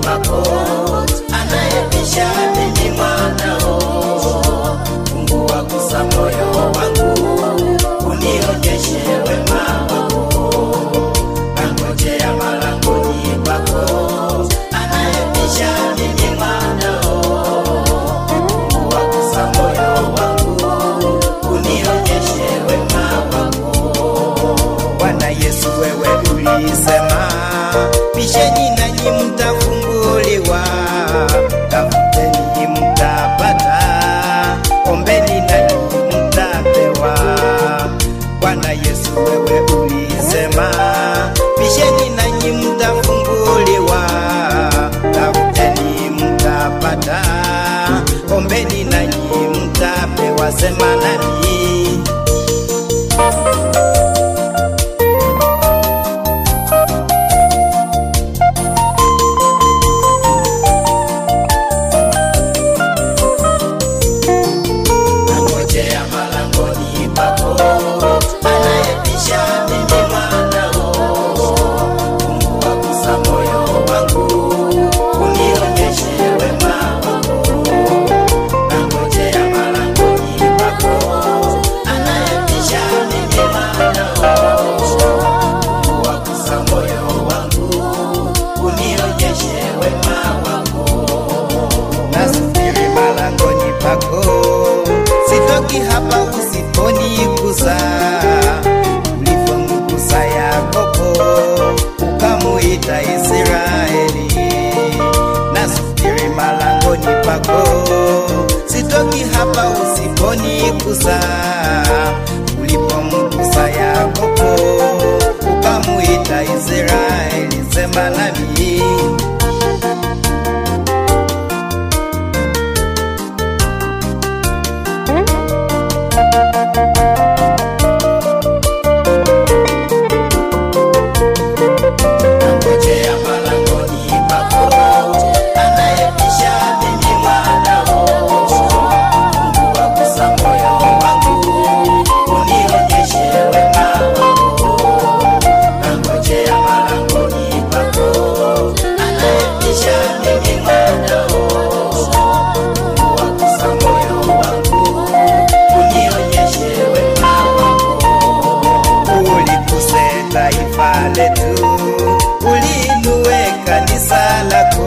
pako, anayebisha mimi mwanao. Fungua gusa moyo wangu, unionyeshe wema wako. Nangojea malangoni pako, anayebisha mimi mwanao. Fungua gusa moyo wangu, unionyeshe wema wako. Bwana Yesu, wewe ulisema, bisheni nanyi mtafunguliwa, tafuteni mtapata, ombeni nanyi mtapewa. Bwana Yesu, wewe ulisema, bisheni nanyi mtafunguliwa, tafuteni mtapata, ombeni nanyi mtapewa. Sema nami. Nangojea malangoni pako, anayebisha mimi mwanao. Fungua gusa moyo wangu, unionyeshe wema wako. Nangojea malangoni pako, anayebisha mimi mwanao. Fungua gusa moyo wangu, unionyeshe wema wako nasubiri malangoni pako, sitoki hapa usiponigusa. Ulivyomgusa Yakobo ukamuita Israeli, nasubiri malangoni pako, sitoki hapa usiponigusa. Ulipomgusa Yakobo ukamuita Israeli, sema nami Nangojea malangoni pako, anayebisha mimi mwanao. Fungua gusa moyo wangu, unionyeshe wema wako. Nangojea malangoni pako, anayebisha mimi mwanao. Fungua gusa moyo wangu, unionyeshe wema wako ulikuse taifa letu, ulinue kanisa lako,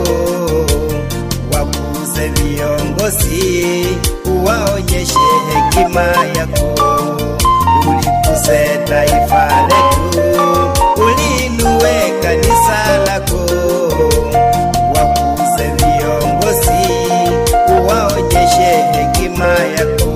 wakuze viongozi, uwaonyeshe hekima yako. Ulikuse taifa letu, ulinue kanisa lako, wakuze viongozi, uwaonyeshe hekima yako.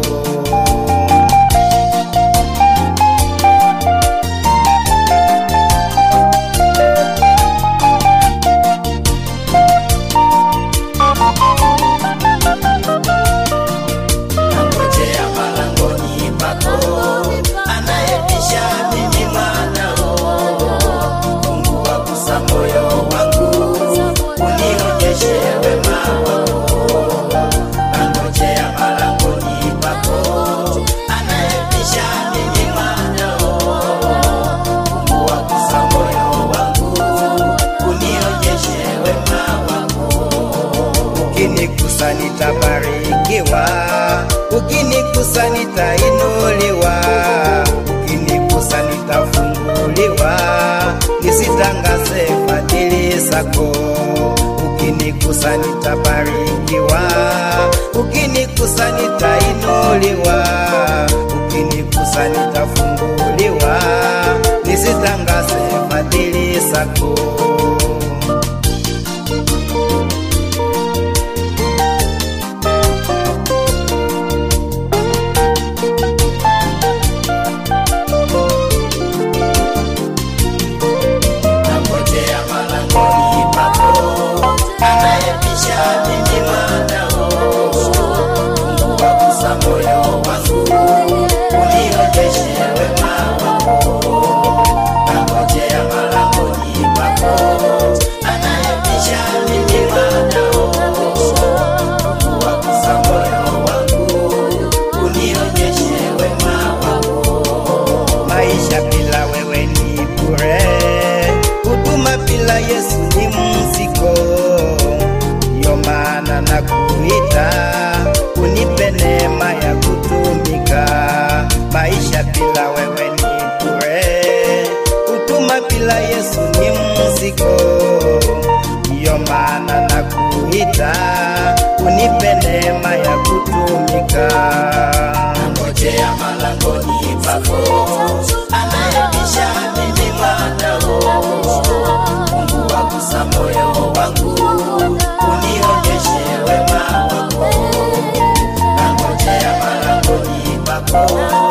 Nangojea malangoni pako, anayebisha mimi mwanao. Fungua gusa moyo wangu, unionyeshe wema wako. Nangojea malangoni pako, anayebisha mimi mwanao. Fungua gusa moyo wangu, unionyeshe wema wako ukinigusa nitabarikiwa, ukinigusa nitainuliwa, ukinigusa nitafunguliwa, nisitangaze fadhili zako. Ukinigusa nitabarikiwa, ukinigusa nitainuliwa, ukinigusa nitafunguliwa, nisitangaze fadhili zako. nangojea malangoni pako, anayebisha mimi mwanao. Fungua gusa moyo wangu, unionyeshe wema wako. Nangojea malangoni pako, mizigo, ndiyo maana na kuita unipe neema ya kutumika. Nangojea malangoni pako, anayebisha mimi mwanao. Mungu wagusa moyo wangu, unionyeshe wema wako. Nangojea malangoni pako,